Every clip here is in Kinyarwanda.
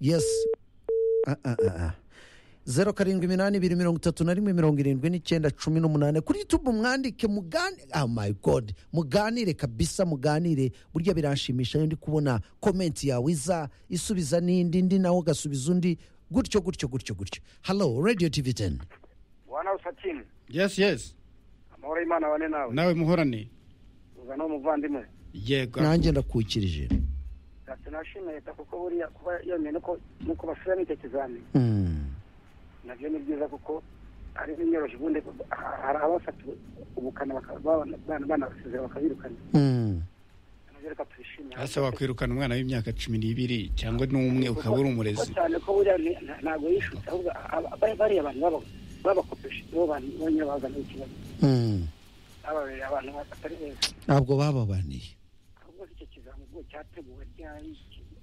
yesi zeru karindwi iminani ibiri mirongo itatu na rimwe mirongo irindwi n'icyenda cumi n'umunani kuri yutubu mwandike mugani ah my god muganire kabisa muganire burya biranshimisha iyo ndi kubona komenti yawe iza isubiza n'indi ndi nawe ugasubiza undi gutyo gutyo gutyo gutyo halo radiyo tivi teni wana usatini yesi yesi amahoro y'imana wane nawe nawe muhorane uzana umuvandimwe yego nanjye ndakukirije ati nashimiye leta kuko buriya kuba yemeye nuko nuko basubiramo icyo kizamini Mm. nabyo ni byiza kuko ari n'inyoroshye ubundi hari abafatiwe ubukana bakaba- bana- bana- banabasezera bakabirukana Mm. nabyo reka tubishimire hasa wakwirukana umwana w'imyaka cumi n'ibiri cyangwa n'umwe ukaba uri umurezi Kuko cyane ko buriya ni- nta- ntabwo yishutse ahubwo aba- bari- bariya abantu baba- babakopesha nibo bantu bonyine bazanye ikibazo Mm. bababera abantu batari beza ntabwo bababaniye ahubwo icyo kizamugo cyateguwe ryari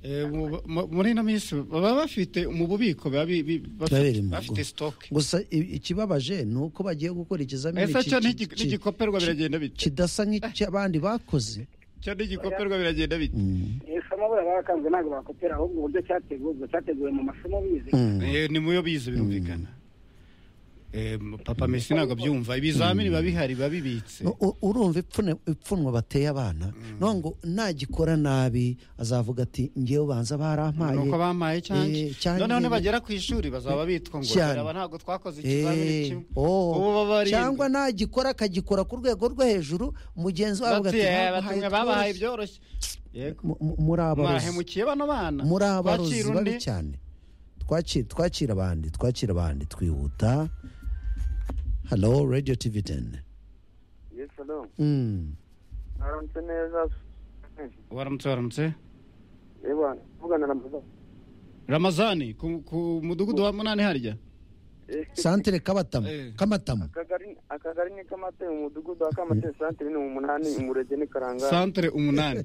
Eh, mu- mu- muri ino minsi baba bafite mu bubiko baba bi- bi- Babiri bafite mu bafite rugo. sitoke gusa i- ikibabaje ni uko bagiye gukora ikizamini ese ki- cyo ki- ntigi- ki- ntigikorwa ki- biragenda bite kidasa nk'icy'abandi bakoze cyo ntigikorwa biragenda bite Mm. isomo buriya bakanze ntabwo bakopera ahubwo uburyo cyateguwe ubwo cyateguwe mu masomo bize Mm. Eh, ni muyo bize birumvikana Eh, papa mesi ntabwo abyumva ibizamini biba bihari biba bibitse U- u- urumva ipfunwe- ipfunwe bateye abana none ngo nagikora nabi azavuga ati ngewe banza barampaye nuko bampaye Eh, cyanjye cyanjye. noneho nibagera ku ishuri bazaba bitwa ngo Cyane. "Reba, ntabwo twakoze ikizamini Eh, kimwe oh. ubu baba ari cyangwa nagikora akagikora ku rwego rwo hejuru mugenzi we avuga ati "Bamuhaye batumwe babahaye twose." byoroshye yego Mu- mu- muri abarozi mwahemukiye bano bana muri abarozi Twakira undi. babi cyane twakira twakira abandi twakira abandi twihuta halo radiyo tivi teni yesi alo Mm. aramutse neza waramutse waramutse yewe tuvugana na mama ramazani ku, ku mudugudu wa munani harya santere kabatamo Eh. kamatamo akagari akagari ni kamate mu mudugudu wa kamate santire ni umunani umurege ni karangara santere umunani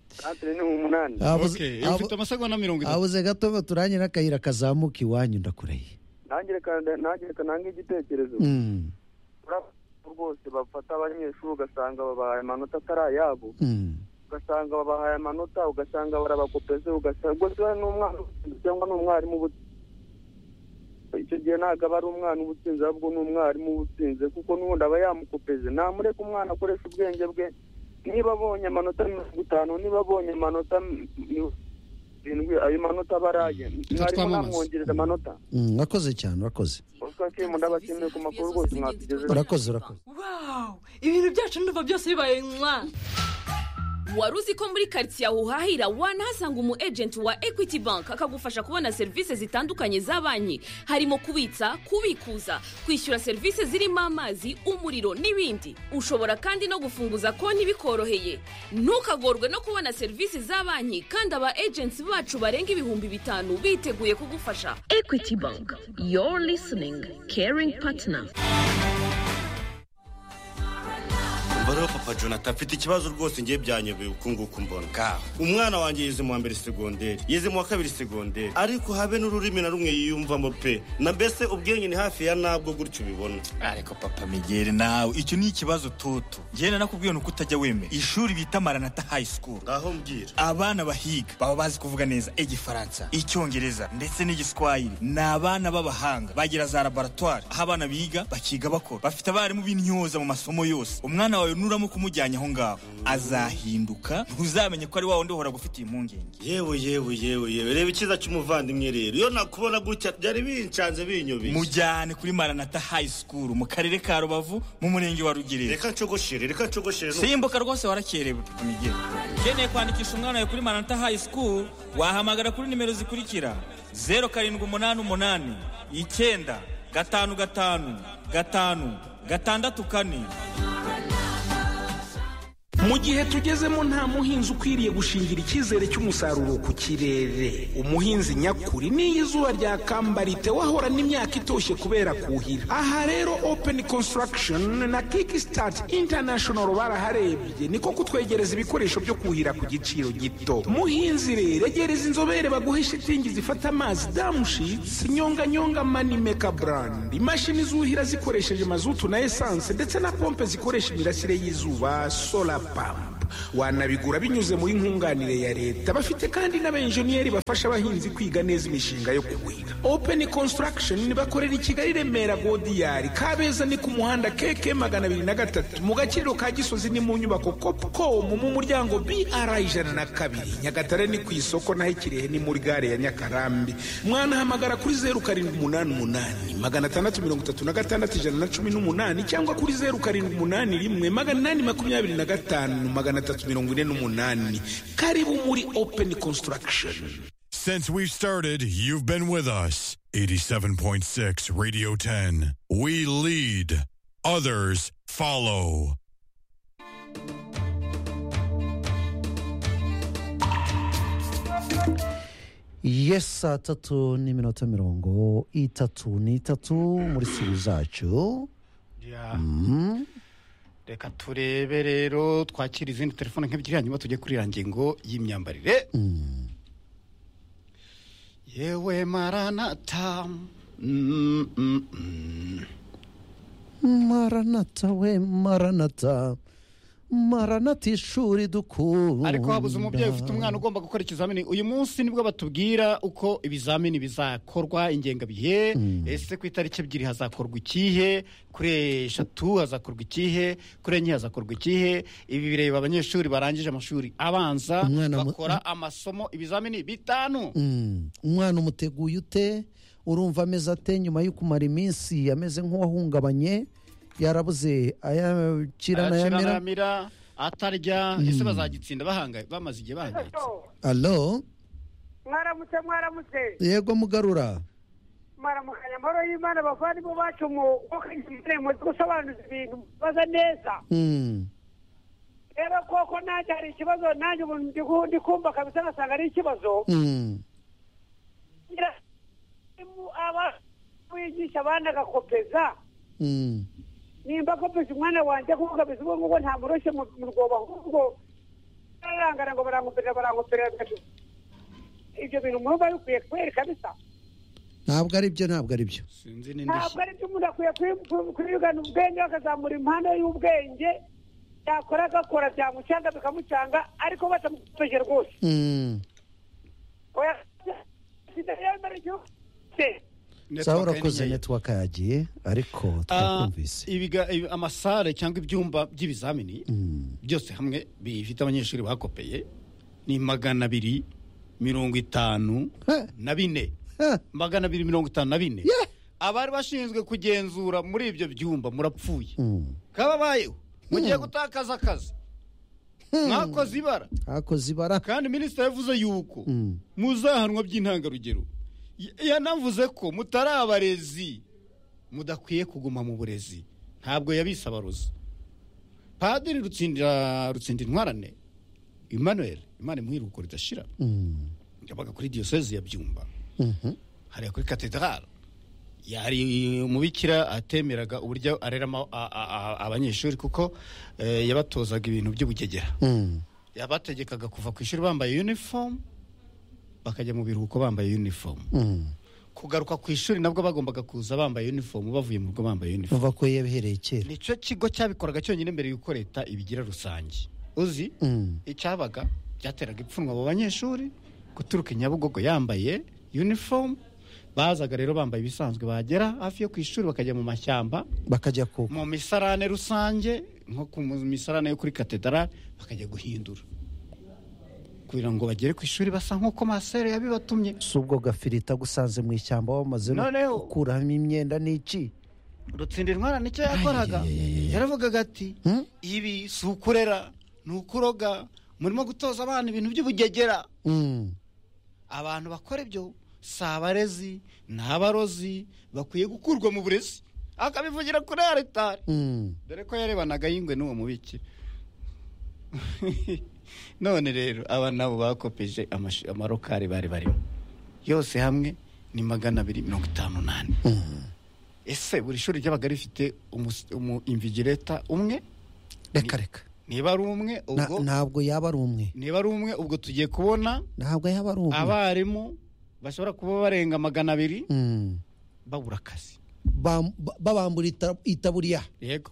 santire ni umunani Abuze- okay abu- ufite amasegonda mirongo itatu abuze gato baturanye n'akayira kazamuka iwanyu ndakureye nanjye reka nanjye reka nange igitekerezo Mm, urabona rwose bafata abanyeshuri ugasanga babahaye amanota atari ayabo mm, ugasanga babahaye amanota ugasanga barabakopeze ugasanga rwose we ni umwana ubutsinze cyangwa ni umwarimu ubu- icyo gihe ntabwo aba ari umwana uba utsinze ahubwo ni umwarimu uba utsinze kuko n'ubundi aba yamukopeze namureke umwana akoresha ubwenge bwe niba abonye amanota mirongo itanu niba abonye amanota m- mi- irindwi ayo manota aba ari aye mwarimu twamamaza. namwongerera amanota mm, urakoze cyane urakoze oscar kimu ndabashimiye ku makuru rwose mwatugejejeho urakoze urakoze wawu ibintu byacu ndumva byose bibaye mwa wari uzi ko muri karitsiye aho uhahira wanahasanga umu ejenti wa ekwiti banki akagufasha kubona serivisi zitandukanye za banki harimo kubitsa kubikuza kwishyura serivisi zirimo amazi umuriro n'ibindi ushobora kandi no gufunguza konti bikoroheye ntukagorwe no kubona serivisi za banki kandi aba ejenti bacu barenga ibihumbi bitanu biteguye kugufasha ekwiti banki yoru lisiningi keringi patina umubare wa papa jonathan afite ikibazo rwose ngiye byanyobeye uku nguku mbona kaho umwana wanjye yize mu wa mbere segonderi yize mu wa kabiri segonderi ariko habe n'ururimi na rumwe yiyumvamo pe na mbese ubwenge ni hafi ya nabwo gutyo ubibona ariko papa megere nawe icyo ni ikibazo toto ngenda nakubwiye nuko utajya wemera ishuri bita maranata high school ngaho mbwira abana bahiga baba bazi kuvuga neza igifaransa icyongereza ndetse n'igiswahili ni abana b'abahanga bagira za laboratwari aho abana biga bakiga bakora bafite abarimu b'intyoza mu masomo yose umwana wawe nuramo kumujyanye aho ngaho azahinduka ntuzamenye ko ari wa wundi uhora gufitiye impungenge yewe yewe yewe yewe reba icyiza cy'umuvandimwe rero iyo nakubona gutya byari bincanze binyobeye mujyane kuri maranata high school mu karere ka rubavu mu murenge wa rugerero reka ncogoshere reka ncogoshere n'ubu. simbuka rwose warakerewe migero ukeneye kwandikisha umwana wawe kuri manata high school wahamagara kuri nimero zikurikira zeru karindwi umunani umunani icyenda gatanu gatanu gatanu gatandatu kane mu gihe tugezemo nta muhinzi ukwiriye gushingira icyizere cy'umusaruro ku kirere umuhinzi nyakuri n'iyo izuba ryakambara wahorana imyaka itoshye kubera kuhira aha rero open construction na kickstart international baraharebye niko kutwegereza ibikoresho byo kuhira ku giciro gito muhinzi rero egereza inzobere baguhe shitingi zifata amazi damushitsi nyonganyonga manimeka brand imashini zuhira zikoresheje mazutu na esanse ndetse na pompe zikoresha imirasire y'izuba sola pamp wanabigura binyuze muri nkunganire ya leta bafite kandi n'abenjeniyeri bafasha abahinzi kwiga neza imishinga yo kuhira open construction bakorera i kigali remera godiyari kabeza ni ku muhanda keke magana abiri na gatatu mu gakiriro ka gisozi ni mu nyubako copcom mu muryango br ijana na kabiri nyagatare ni ku isoko naho ikirehe ni muri gare ya nyakarambi mwanahamagara kuri zeru karindwi umunani umunani magana atandatu mirongo itatu na gatandatu ijana na cumi n'umunani cyangwa kuri zeru karindwi umunani rimwe magana inani makumyabiri na gatanu magana atatu mirongo ine n'umunani karibu muri open construction Since we've started, you've been with us. 87.6 Radio 10. We lead, others follow. yes saa tatu n'iminota mirongo itatu n'itatu muri sibi zacu Ya. reka turebe rero twakira izindi telefone nk'ebyiri hanyuma tujye kuri ya ngingo y'imyambarire yewe maranata Mm, mm, mm. maranata we maranata maranata ishuri dukunda ariko habuze umubyeyi ufite umwana ugomba gukora ikizamini uyu munsi nibwo batubwira uko ibizamini bizakorwa ingengabihe ese ku itariki ebyiri hazakorwa ikihe kuri eshatu hazakorwa ikihe kuri enye hazakorwa ikihe ibi bireba abanyeshuri barangije amashuri abanza Umwana mu- bakora amasomo ibizamini bitanu Mm. umwana umuteguye ute urumva ameze ate nyuma yo kumara iminsi ameze nk'uwahungabanye yarabuze ayakira nayamera arakiranamira atarya ese bazagitsinda bahangaye bamaze igihe bahangayitse alo mwaramutse mwaramutse yego mugarura mwaramukanya amahoro y'imana bavandimwe bacu mu muzi gusobanuza ibintu baza neza Mm. rero koko nanjye hari ikibazo nanjye umuntu ndi ku- ndi kumva kabisa ngasanga ari ikibazo Mm. Ngira- mu- aba- wigisha abana agakopeza Mm. nimba kopeza umwana wanjye kuko kabisa ubwo ngubu ntamuroshye mu mu rwobo ahubwo bararangara ngo barangoperera barangoperera bigatuma ibyo bintu umuntu aba bikwiye kubera kabisa ntabwo ari byo ntabwo ari byo sinzi n'indishyi ntabwo ari byo umuntu akwiye kwi- kwi- kwigana ubwenge akazamura impano y'ubwenge yakora agakora byamucanga bikamucanga ariko batamukomeje rwose Mm. Oya, sida yemera igihugu se. sawa urakoze network yagiye ariko Ah, twakumvise ibiga- ibi- amasare cyangwa ibyumba by'ibizamini byose hamwe bifite abanyeshuri bakopeye ni magana abiri mirongo itanu Huh. na bine Huh. magana abiri mirongo itanu na bine Yeah. abari bashinzwe kugenzura muri ibyo byumba murapfuye Mm. kababayeho mugiye gutakaza akazi mwakoze ibara hakoze ibara kandi minisitiri yavuze yuko Mm. muzahanwa by'intangarugero Y- yanavuze ko mutari abarezi mudakwiye kuguma mu burezi ntabwo yabise abarozi padiri rutsindira rutsindira intwarane emmanuel imana imwiruko ridashira Mm. yabaga kuri diyoseze ya byumba Mhm. hariya kuri katedrale yari umubikira atemeraga uburyo arera ama- a- a- a- abanyeshuri kuko eh, yabatozaga ibintu by'ubugegera Mm. yabategekaga kuva ku ishuri bambaye uniform bakajya mu biruhuko bambaye uniform Mm. kugaruka ku ishuri nabwo bagombaga kuza bambaye uniform bavuye mu rugo bambaye uniform uva ko yabihereye kera nicyo kigo cyabikoraga cyonyine mbere y'uko leta ibigira rusange uzi Mm. icyabaga byateraga ipfunwe abo banyeshuri guturuka i nyabugogo yambaye uniform bazaga rero bambaye ibisanzwe bagera hafi yo ku ishuri bakajya mu mashyamba bakajya ku mu misarane rusange nko ku mu- misarane yo kuri katedrale bakajya guhindura kugira ngo bagere ku ishuri basa nk'uko masere yabibatumye si ubwo gafirita gusanze mu ishyamba wamaze no Noneho. gukuramo imyenda n'iki rutsindira intwara nicyo yakoraga yaravugaga ati ibi si ukurera ni ukuroga murimo gutoza abana ibintu by'ubugegera Mm. abantu bakora ibyo si abarezi ni abarozi bakwiye gukurwa mu burezi akabivugira kuri aritari Mm. dore ko yarebanaga y'ingwe n'uwo mubiki none rero aba nabo bakopeje amashi- amarokari bari barimo yose hamwe ni magana abiri mirongo itanu n'ane ese buri shuri ryabaga rifite umus- umu imvigireta umwe reka reka niba ari umwe Na- ubwo ntabwo yaba ari umwe niba ari umwe ubwo tugiye kubona ntabwo yaba ari umwe abarimu bashobora kuba barenga magana abiri Mm. babura akazi Bam- ba- babambura ita- itaburiya yego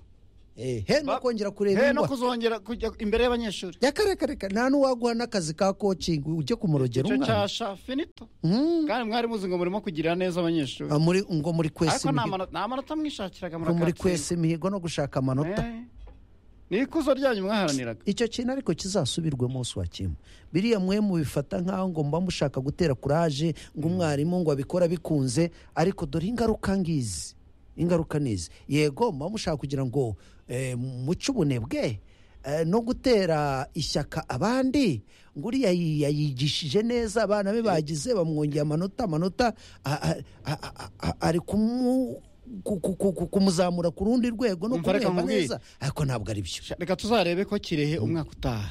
Eh, he no Ba- kongera kureba he no ingwa kuzongera kujya imbere y'abanyeshuri yakareka nta n'uwaguha n'akazi ka kocingi ujye kumurogera icyo umwana cyasha finito Mm. kandi mwari muzi ngo murimo kugirira neza abanyeshuri Ah, muri ngo muri kwesa ariko nta imihigo manota- nta manota mwishakiraga ngo muri murakatsinda kwesa imihigo no gushaka amanota Eh, ni ikuzo ryanyu mwaharaniraga icyo kintu ariko kizasubirwemo umunsi wa kimwe biriya mwe mubifata nk'aho ngo mba mushaka gutera kuraje ngo umwarimu ngo abikora bikunze ariko dore ingaruka ngizi ingaruka nizi yego muba mushaka kugira ngo eh, muce ubunebwe eh, no gutera ishyaka abandi ngo uriya yi- yayigishije neza abana be bagize bamwongeye amanota amanota a- a- a- a- a- ari kumu ku- ku- ku- ku- kumuzamura ku rundi rwego no Umva, reka kumuhemba nkubwire. neza ariko ntabwo ari byo Sha- reka tuzarebe ko kirehe umwaka utaha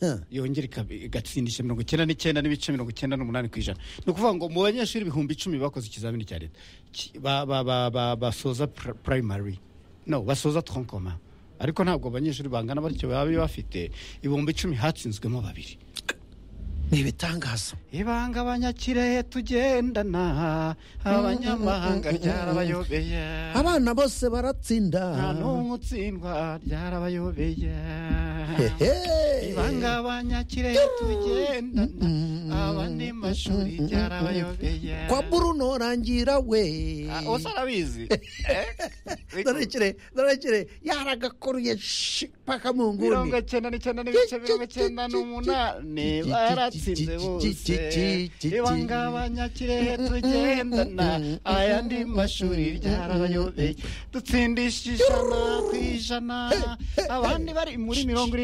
Huh. yongera ikab- igatsindisha mirongo icyenda n'icyenda n'ibice mirongo icyenda n'umunani ku ijana ni ukuvuga ngo mu banyeshuri ibihumbi icumi bakoze ikizamini cya leta ki- ba- ba- ba- ba- basoza pr- primary no basoza tronkoma ariko ntabwo abanyeshuri bangana batyo baba bafite ibihumbi icumi hatsinzwemo babiri ni ibitangaza ibanga abanyakirehe tugendana abanyamahanga ryarabayobeye abana bose baratsinda nta n'umwe utsindwa ryarabayobeye Hehe. ibanga abanyakirehe tugendana aba ni mashuri ryarabayobeye kwa buruno rangira we Ah, ubu se arabizi dorekere dorekere yaragakoruye shi, paka mu mirongo nguni icyenda n'icyenda n'ibice mirongo icyenda n'umunani baratsinze bose ibanga abanyakirehe tugendana ayandi mashuri ryarabayobeye dutsindisha ijana ku ijana abandi bari muri mirongo irindwi